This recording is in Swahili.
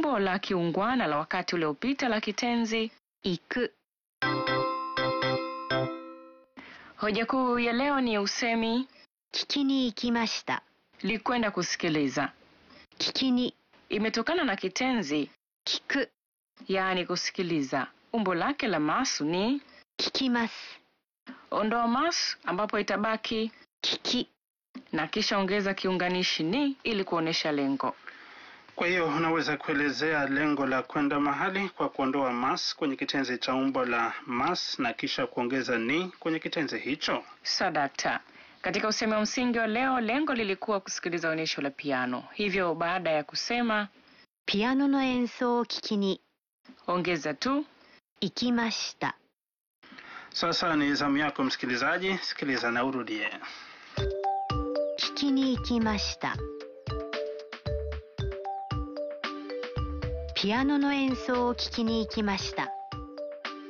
umbo la kiungwana la wakati uliopita la kitenzi 行く Hoja kuu ya leo ni usemi 聞きに行きました likwenda kusikiliza. 聞きに Imetokana na kitenzi 聞く yaani kusikiliza. Umbo lake la masu ni 聞きます ondoa masu ambapo itabaki 聞き na kisha ongeza kiunganishi ni ili kuonyesha lengo. Kwa hiyo unaweza kuelezea lengo la kwenda mahali kwa kuondoa mas kwenye kitenzi cha umbo la mas na kisha kuongeza ni kwenye kitenzi hicho. Sadakta. Katika usemi wa msingi wa leo, lengo lilikuwa kusikiliza onyesho la piano. Hivyo baada ya kusema ピアノの演奏を聞きに ongeza tu 行きました Sasa ni zamu yako msikilizaji, sikiliza na urudie. 聞きに行きましたピアノの演奏を聞きに行きました